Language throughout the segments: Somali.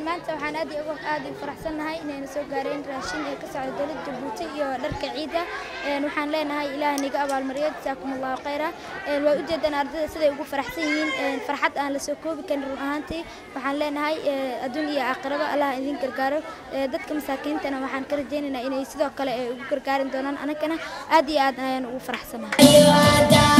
maanta waxaan aad iyo ugu aad ugu faraxsannahay inayna soo gaareen raashin ee ka socda dowladda Jabuuti iyo dharka ciida een waxaan leenahay ilaahay niga abaalmariyo jazaakumullahu khayra een way u jeedaan ardayda siday ugu faraxsan yihiin een farxad aan la soo koobi karin run ahaantii waxaan leenahay adduun iyo aakhiraba allah idin gargaaro dadka masaakiintana waxaan ka rajaynaynaa inay sidoo kale ay ugu gargaarin doonaan anagana aad iyo aad ayaan ugu faraxsanahay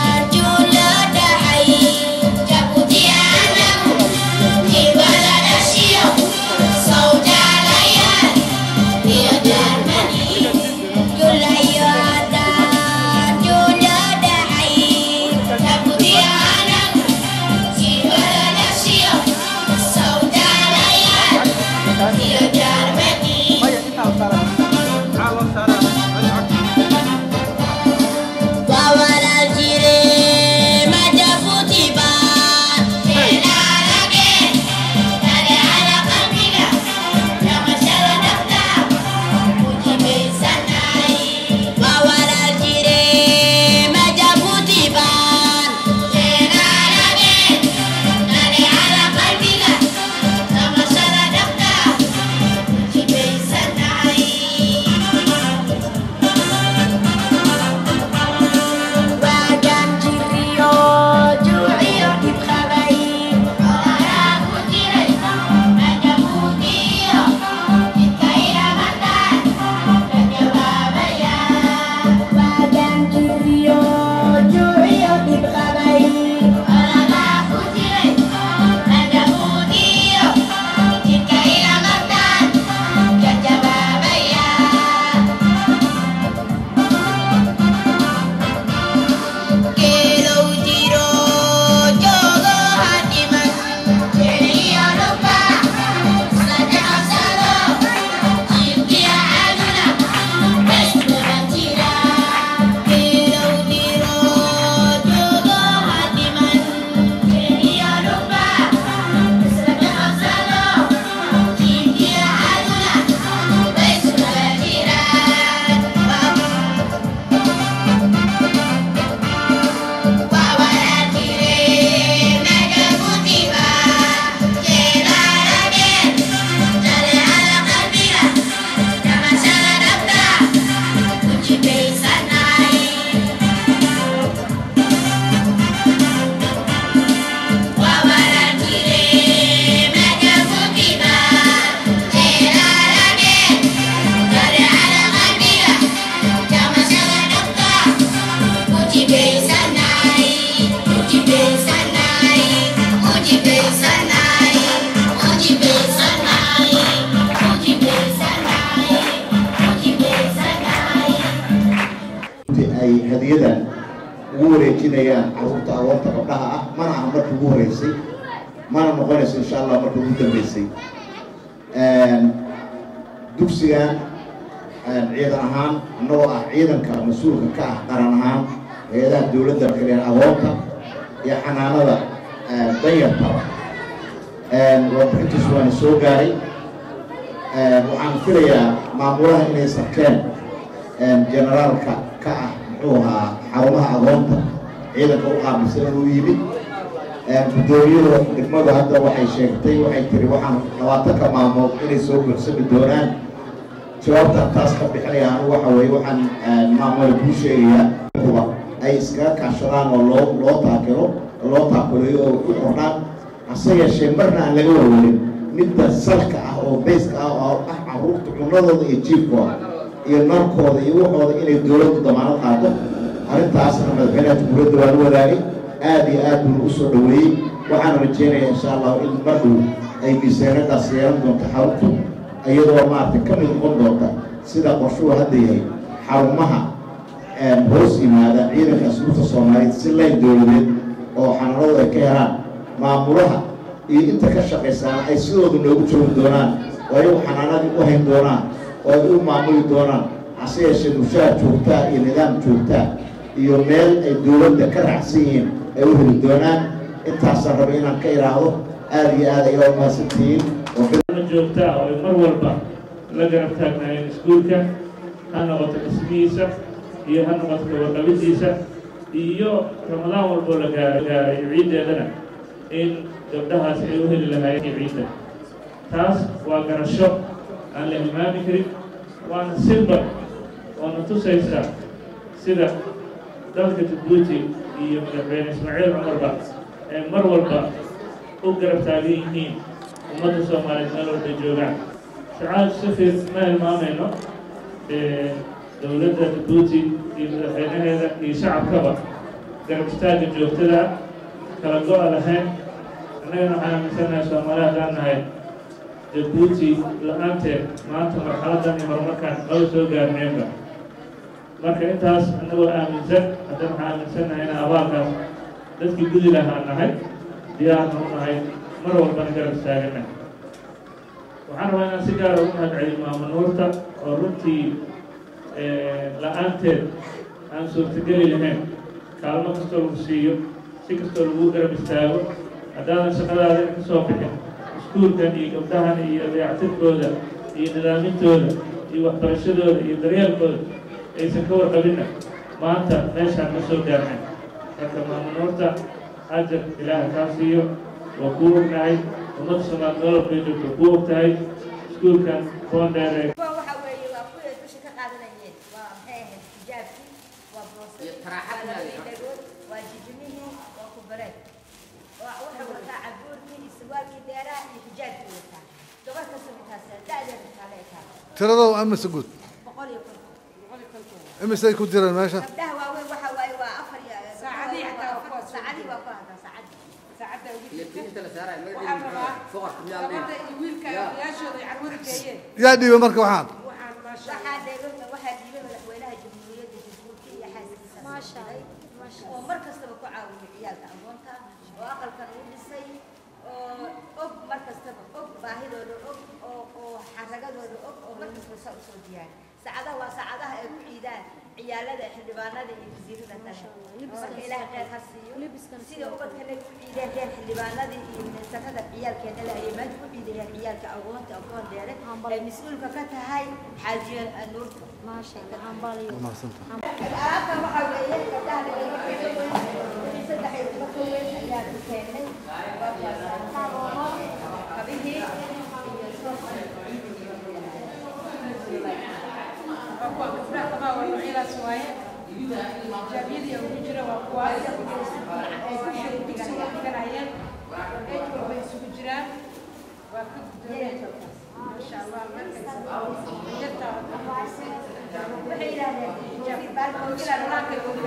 ay hadiyadan ugu wareejinayaan caruurta agoonta gabdhaha ah mana aha markii ugu horeysay mana noqonayso insha allah marka ugu dambeysay dugsigan ciidan ahaan annagoo ah ciidanka mas-uulka ka ah qaran ahaan hay-adaha dowladda kaleen agoonta iyo xanaanada danyarta warbixintiisu waana soo gaaray waxaan filayaa maamulaha inay sarkeen generaalka ka ah muxuu ahaa xarumaha agoonta ciidanka u qaabilsan inuu yimid guddoomiyada degmadu hadda waxay sheegtay waxay tiri waxaan labaatanka maalmood inay soo buuxsami doonaan jawaabta taas ka bixinaya anigu waxa weeye waxaan maamula kuu sheegayaa kuba ay iskaga kaashadaan oo loo loo taakiro loo taakuleeyo oo ku xordhaan hase yeeshee marna aan laga warwarin midda salka ah oo bayska ah oo ah caruurta cunadooda iyo jiifkooda iyo narkooda iyo waxooda inay dowladdu damaanad qaato arrintaasna madaxweynaha jamhuuriyadda waa la wadaagay aad iyo aad buuna u soo dhoweeyey waxaan rajeynayaa insha allahu in markuu ay miisaanadaas yeelan doonto xaruntu iyadoo maaragtay ka mid noqon doonta sida qorshuhu hadda yahay xarumaha hoos yimaada ciidanka asluubta soomaaliyeed si layn dowladeed oo xanaanadu ay ka helaan maamulaha iyo inta ka shaqaysaana ay sidooda noogu joogi doonaan oo ayagu xanaanadii u hayn doonaan oo ay u maamuli doonaan hase yeeshee mushaar joogtaa iyo nidaam joogtaa iyo meel ay dowladda ka raacsan yihiin ay u heli doonaan intaasaan raba inaan ka idhaahdo aada iyo aad ayaa umahadsantihiin joogtaa oo ay mar walba la garab taagnaayeen iskuulka ha noqoto dhismihiisa iyo ha noqoto gabadhabidiisa iyo ramadaan walboo la gaara gaaray ciiddeedana in gabdhahaas ay u heli lahaayeen ciidda taas waa garasho aan la hilmaami karin waana silbar oona tusaysa sida dalka jabuuti iyo madaxweyne ismaaciil cumarba ee mar walba u garab taagan yihiin ummadda soomaaliyeed meel walba joogaan sacaad safir ma hilmaamayno dowladda jabuuti iyo madaxweynaheeda iyo shacabkaba garab istaagga joogtada kala go-a lahayn annagana waxaan aaminsanahay soomaali haddaan nahay jabuuti la-aanteed maanta marxaladan iyo horumarkaan maba soo gaarneenba marka intaas annagoo aaminsan haddana waxaan aaminsannahay inaan abaalkaas dadkii gudi lahaa nahay diyaarna u nahay mar walbana garab istaagana waxaan rabaa inaan si gaara ugu mahadceliyo maamanuurta oo runtii la-aanteed aan suurtageli lahayn kaalmo kastoo lagu siiyo si kastoo lagu garab istaago haddaadan shaqadaada ka soo bixin iskuulkan iyo gabdhahan iyo dayactirkooda iyo nidaamintooda iyo waxbarashadooda iyo daryeelkooda aysan ka warqabinna maanta meeshaan ma soo gaarnay marka maamanuurta ajar ilaaha kaa siiyo waa kuu ognahay ummadda soomaal nololbay joogto kuu og tahay iskuulkan boondheere waxa weeye waa kuwii dusha ka qaadanayeen waa maxay ahayd xijaabkii waa boosadii waa labadii dhagood waa jijimihii waa kubareed waa wuxuu wataa cabuurkii iyo sarwaalkii dheeraa iyo xijaabkii wataa gabar kasta intaas da-deeda intaa la ekaa tiradooda amise guud boqol iyo konton imisay ku jireen meesha gabdhaha waaweyn waxa waaye waa afar iyo saacadii xataa waa kuwa saacadii waa ku hadlaa saacadii yaa dhiibay marka waxaan waxaa dheegan waxaa dhiibay madaxweynaha jamhuuriyadda jabuuti iyo xaaskiisa maasha oo mar kastaba ku caawiyay ciyaalka agoonta oo aqalkan uu dhisay oo og mar kastaba og baahidooda og oo oo xaragadooda og oo mar kastaba saa usoo diyaari saacadaha waa saacadaha ay ku ciidaan ciyaalada xildhibaanada iyo wasiirada kale marka ilaahay khayr ha siiyo sida ubadkana ku ciideen reer xildhibaanadii iyo ministarada ciyaalkeena la ayay maanta ku ciidayeen ciyaalka agoonta agoon dheere ay mas-uulka ka tahay xaajiya nuurta maasha allah hambaliyo alaabtan waxaa weeye gabdhaha laga saddex iyo toban ka weyn ayaa ku keenay kabihii iyo waxay yidhahdeen baalkoogila dhalaanka ugu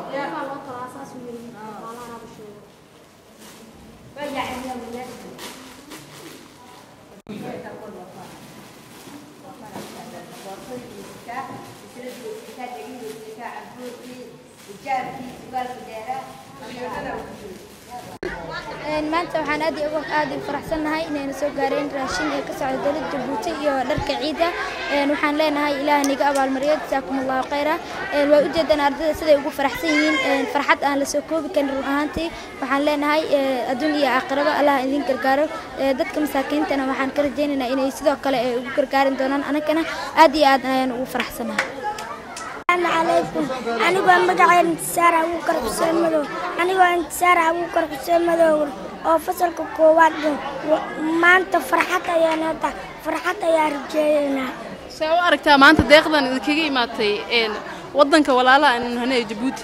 maanta waxaan aad iyo ugu aad u faraxsannahay inayna soo gaareen raashin ee ka socda dowladda jabuuti iyo dharka ciida waxaan leenahay ilaah niga abaalmariyo jasaakum allahu khayra waa ujeedaan ardayda siday ugu faraxsan yihiin farxad aan la soo koobi karin run ahaantii waxaan leenahay adduun iyo aakhiraba allah idin gargaaro dadka masaakiintana waxaan ka rajaynaynaa inay sidoo kale ay ugu gargaarin doonaan anagana aad iyo aad ayaan ugu faraxsannahay السلام عليكم أنا مقعد انتصار أبوكر حسين مدو أنا انتصار أبوكر حسين مدو oo fasalka koowaad maanta farxad ayaan hata farxad ayaan rajeeynaa see u aragtaa maanta deeqdan idinkaga imaatay wadanka walaalaha aynu nahnay jabuuti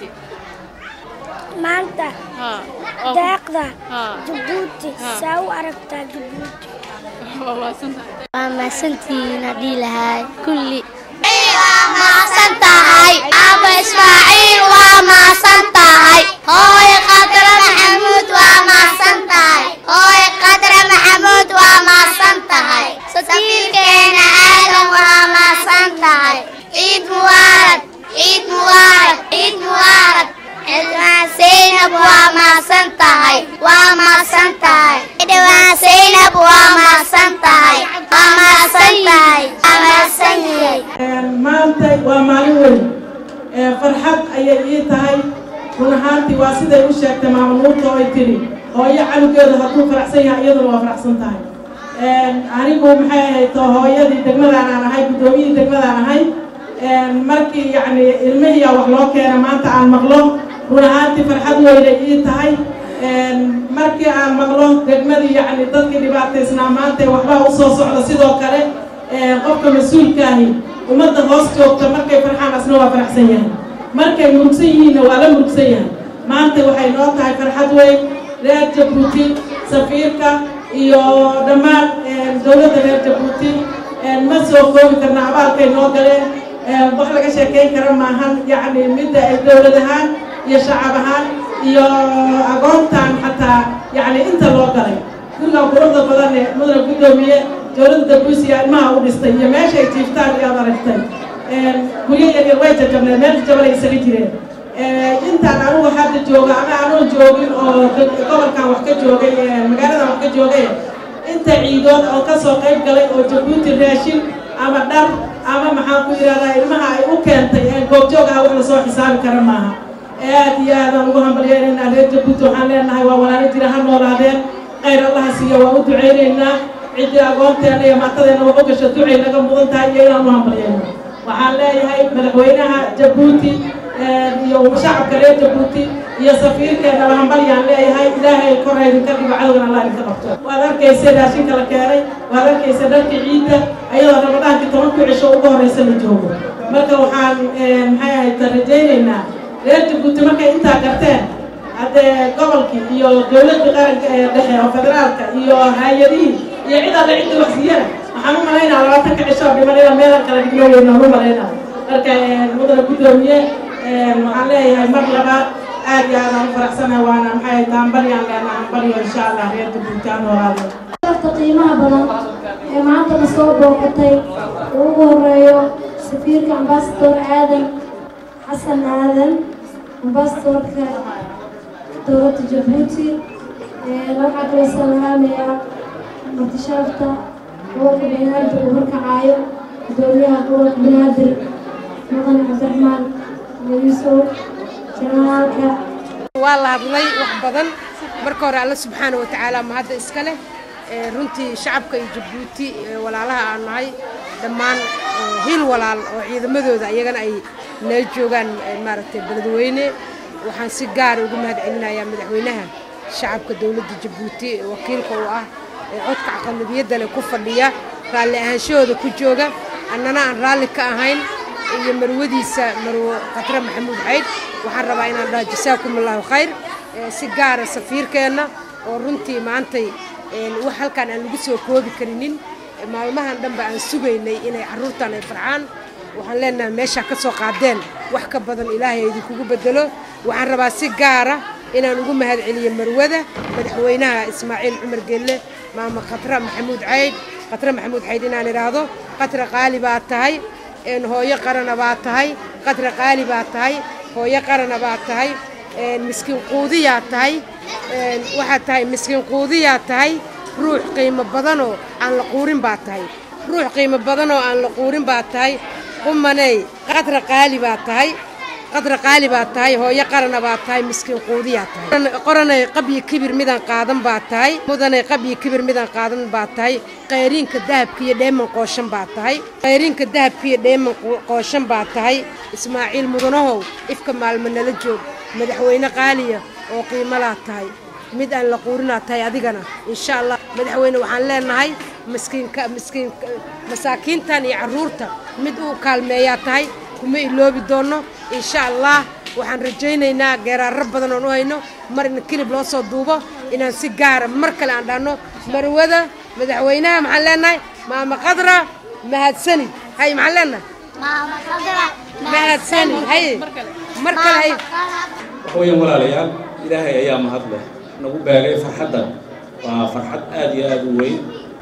maanta haa deeqda haa jabuuti saa u aragtaa jabuuti waa maasantahay waa mahadsantihiin haddii lahaay kulli waa maasan tahay aba ismaaciil waa maasan tahay hooy qadra maxamuud waa maasan tahay hooy qadra maxamuud waa maasan tahay safiirkeena aadan waa maasan tahay ciid mubaarag ciid mubaarag ciid mubaarag xildhibaan zaynab waa maasan tahay waa maasan tahay xildhibaan zaynab waa maasan tahay waa maasan tahay waa maasan yahay maanta waa maalin weyn farxad ayay ii tahay run ahaantii waa siday u sheegtay maamanuurta oo ay tiri hooyo canugeedu hadduu faraxsan yahay iyaduna waa faraxsan tahay anigu maxay ahayd hooyadii degmadaan aan ahay guddoomiyihii degmadaan ahay markii yacni ilmihiyaa wax loo keena maanta aan maqlo run ahaantii farxad weynay ii tahay markii aan maqlo degmadii yacni dadkii dhibaataysnaa maanta ee waxbaa usoo socda sidoo kale qofka mas-uulkaahi ummadda hoos joogta markay farxaan asna waa faraxsan yahay markay murugsan yihiinna waa la murugsan yahay maanta waxay noo tahay farxad weyn reer jabuuti safiirka iyo dhammaan dowladda reer jabuuti ma soo koobi karna abaalkay noo galeen wax laga sheekeyn kara maahan yacni midda ay dowlad ahaan iyo shacab ahaan iyo agoontan xataa yacni inta loo galay gurigan quruxda badan ee mudana guddoomiye dowladda dabuusiya ilmaha u dhistay iyo meeshay jiiftaan iyaad aragtay guryo yaryar way jajabneen meel jabanay isaga jireen intaan anugu hadda jooga ama anuun joogin oo gobolkan wax ka joogay magaaladan wax ka joogay inta ciidood oo kasoo qayb galay oo jabuuti raashin ama dhar ama maxaan ku yidhahdaa ilmaha ay u keentay ee goobjoog ah wax lasoo xisaabi kara maaha aad iyo aadaan ugu hambalyeynayna reer jabuuti waxaan leenahay waa walaalo jira ha noolaadeen khayr allaha siiya waa u ducaynaynaa ciddii agoonteena iyo maatadeena wax u gasho ducay naga mudan tahay iyo inaan u hambalyeyno waxaan leeyahay madaxweynaha jabuuti iyo shacabka reer jabuuti iyo safiirkeennaba hambalyaan leeyahay ilaahay kor idinka dhigo cadowgan allah idinka qabto waad arkaysa raashinka la keenay waad arkaysa dharkii ciidda ayadoo ramadaankii tobankii cisho ugu horreysa la joogo marka waxaan maxay ahayd rajaynaynaa reer jabuuti markay intaa garteen haddee gobolkii iyo dowladda qaranka ee dhexe oo federaalka iyo hay-adihii iyo cid alle cidda wax siiyana waxaan u malaynaa labaatanka cisho oo dhiman inaan meelan kala dhigno weynaan u malaynaa marka mudana guddoomiye waxaan leeyahay mar labaad aad iyo aadaan u faraxsanahay waana maxay taambaryaan leenaha hambalyo insha allah reer jabuuti aan noolaado darta qiimaha badan ee maanta na soo booqatay uu ugu horeeyo safiirka ambasador aadan xasan aadan ambasadorka dowladda jabuuti waxaa kaloo salaamayaa martishaafta gobolka banaadir uu horkacaayo gudoomiyaha gobolka banaadir mudan cabdiraxmaan yuusuf janaalka waa la hadlay wax badan marka hore alla subxaana watacaala ma hadda iska leh runtii shacabka iyo jabuuti walaalaha aan nahay dhammaan hil walaal oo ciidamadooda iyagana ay nala joogaan maaragtay beledweyne waxaan si gaara ugu mahad celinayaa madaxweynaha shacabka dowladda jabuuti wakiilka uu ah ee codka aqalabiyadda leh ku fadhiya raalli ahaanshahooda ku jooga annana aan raalli ka ahayn iyo marwadiisa marwo khatre maxamuud xayd waxaan rabaa inaan dhaho jasaakum allahu khayr si gaara safiirkeenna oo runtii maantay wax halkaan aan lagu soo koobi karinin maalmahan dhanba aan sugaynay inay carruurtan ay farxaan waxaan leenahay meeshaa ka soo qaadeen wax ka badan ilaahay idinkugu bedelo waxaan rabaa si gaara inaan ugu mahad celiyo marwada madaxweynaha ismaaciil cumar gelle maama khatra maxamuud cayd khatra maxamuud cayd inaan idhaahdo khatra qaali baa tahay hooyo qarana baa tahay khatra qaali baa tahay hooyo qarana baa tahay miskiin quudiyaa tahay waxaad tahay miskiin quudiyaa tahay ruux qiimo badanoo aan la quurin baa tahay ruux qiimo badanoo aan la quurin baa tahay qumaney khatra qaali baa tahay qadra qaali baa tahay hooyo qarana baa tahay miskiin quudiyaa tahay qoranay qabyi kibir midaan qaadan baa tahay mudanay qabyi kibir midaan qaadan baa tahay qayriinka dahabka iyo dheeman qooshan baa tahay qayriinka dahabka iyo dheeman qooshan baa tahay ismaaciil mudanahow ifka maalmo nala joog madaxweyne qaaliya oo qiimalaa tahay mid aan la quurinaa tahay adigana insha allah madaxweyne waxaan leenahay miskiinka miskiin masaakiintan iyo carruurta mid uu kaalmeeyaa tahay kuma iloobi doonno insha allah waxaan rajaynaynaa geeraarro badan oon u hayno mar in kilib loo soo duubo inaan si gaara mar kale aan dhahno marwada madaxweynaha maxaan leenahay maama qadra mahadsani hay maxaan leenahay mahadsani hay mar kale hay waxweeyaan walaalayaal ilaahay ayaa mahad leh nagu beegay farxaddan waa farxad aad iyo aad u weyn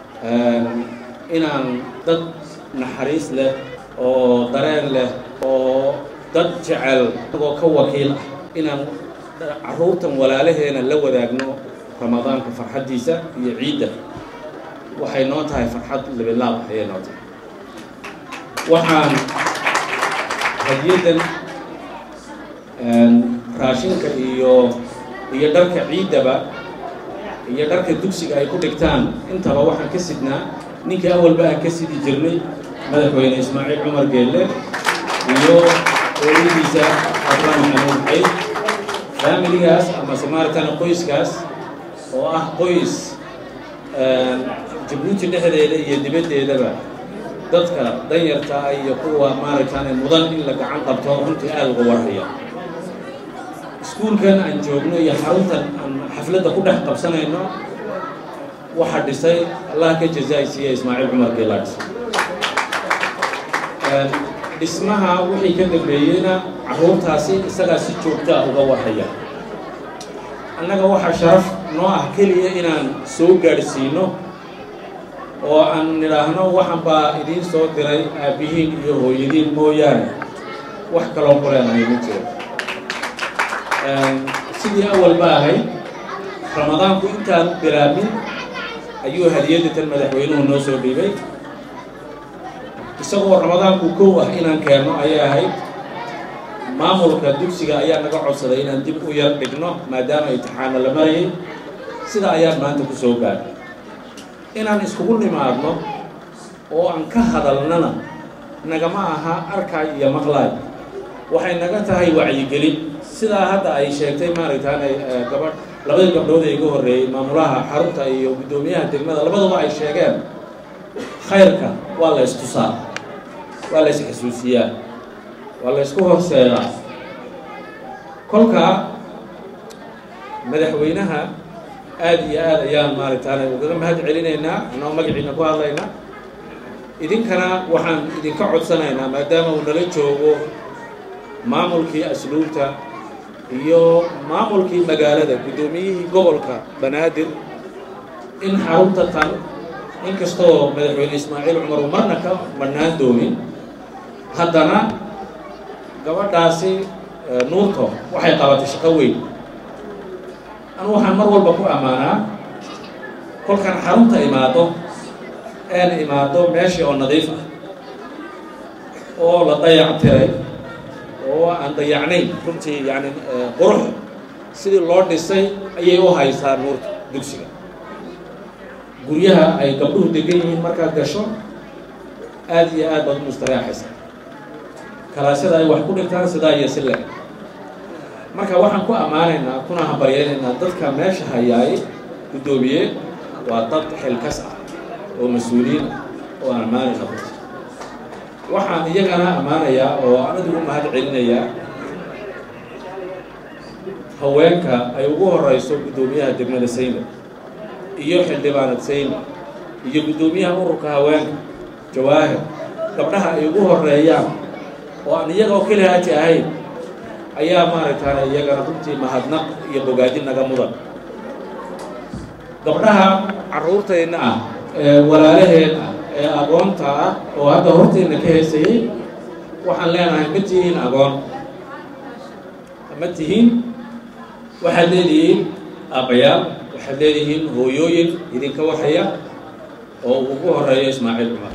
inaan dad naxariis leh oo dareen leh oo dad jecel agoo ka wakiil ah inaan carruurtan walaalaheena la wadaagno ramadaanka farxaddiisa iyo ciidda waxay noo tahay farxad libilaab ayay noo tahay waxaan hadiyaddan raashinka iyo iyo dharka ciiddaba iyo dharka dugsiga ay ku dhigtaan intaba waxaan ka sidnaa ninkii awalba aan ka sidi jirnay madaxweyne ismaaciil cumar geelle iyo ooladiisa abra maxamuud xayd faamiligaas amase maaragtana qoyskaas oo ah qoys jabuuti dhexdeeda iyo dibaddeedaba dadka danyarta ah iyo kuwa maaragtane mudan in la gacan qabto runtii aada uga warhaya iskuulkan aan joogno iyo xaruntan aan xafladda ku dhex qabsanayno waxaa dhisay allah ka jazaaysiiya ismaaciil cumar geelaadhis dhismaha wixii ka dambeeyeyna carruurtaasi isagaa si joogtaa uga warhaya annaga waxaa sharaf noo ah keliya inaan soo gaadhsiino oo aan nidhaahno waxan baa idiin soo diray aabbihiin iyo hooyadiin mooyaane wax kaloo qoreenahay ma jiro sidii awalba ahayd ramadaanku intaan bilaabin ayuu hadiyadatan madaxweynuhu noo soo dhiibay isagoo ramadaanku kow ah inaan keenno ayay ahayd maamulka dugsiga ayaa naga codsaday inaan dib u yar dhigno maadaama imtixaana la marayay sida ayaan maanta ku soo gaadhay inaan iskugu nimaadno oo aan ka hadalnana nagama aha arkaay iyo maqlaay waxay naga tahay wacyigelin sidaa hadda ay sheegtay maaragtaane gabadh labadii gabdhood ee iga horreeyey maamulaha xarunta iyo guddoomiyaha degmada labaduba ay sheegeen khayrka waa la istusaa waa la isxasuusiyaa waa la ysku horseedaa kolkaa madaxweynaha aada iyo aad ayaan maaragtaane ugaga mahad celinaynaa anoo magaciina ku hadlaynaa idinkana waxaan idinka codsanaynaa maadaama uu nala joogo maamulkii asluubta iyo maamulkii magaalada guddoomiyihii gobolka banaadir in xarunta tan inkastoo madaxweyne ismaaciil cumar uu marna ka marnaan doonin haddana gabadhaasi nuurto waxay qabatay shaqo weyn anu waxaan mar walba ku ammaanaa kolkaan xarunta imaado een imaado meeshii oo nadiif ah oo la dayac tiray oo aan dayacnayn runtii yani qurux sidii loo dhisay ayay u haysaa nuurta dugsiga guryaha ay gabdhuhu degan yihiin markaad gasho aada iyo aad baad u mustareexaysa kalaasyada ay wax ku dhigtaan sidaa iyo si le marka waxaan ku ammaanaynaa kuna hambaryaynaynaa dadka meesha hayaay guddoomiye waa dad xilkas ah oo mas-uuliyiin ah oo aan ammaani qabta waxaan iyagana ammaanayaa oo anigu u mahad celinayaa haweenka ay ugu horeyso guddoomiyaha degmada sayna iyo xildhibaanad sayna iyo guddoomiyaha ururka haweenka jawaahir gabdhaha ay ugu horeeyaan oo aan iyaga oo keli haati ahayn ayaa maaragtaane iyagana runtii mahadnaq iyo bogaadin naga mudan gabdhaha carruurteenna ah ee walaalaheen ah ee agoonta ah oo hadda horteenna ka heesayay waxaan leenahay ma tihiin agoon ma tihiin waxaad leedihiin aabbayaal waxaad leedihiin hooyooyin idinka waxaya oo uu ugu horeeyo ismaaciil cumar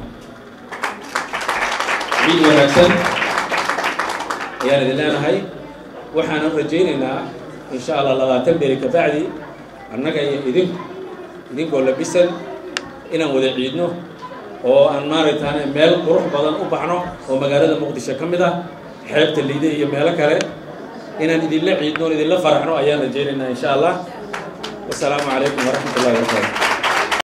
ciid wanaagsan ayaan idin leenahay waxaanan rajaynaynaa insha allah labaatan beri ka bacdi annaga iyo idinku idinkoo labisan inaan wada ciidno oo aan maaragtaane meel qurux badan u baxno oo magaalada muqdisho ka mid ah xeebta liide iyo meelo kale inaan idinla ciidno on idinla faraxno ayaan rajaynaynaa insha allah wasalaamu calaykum waraxmat ullahi wabarakaatu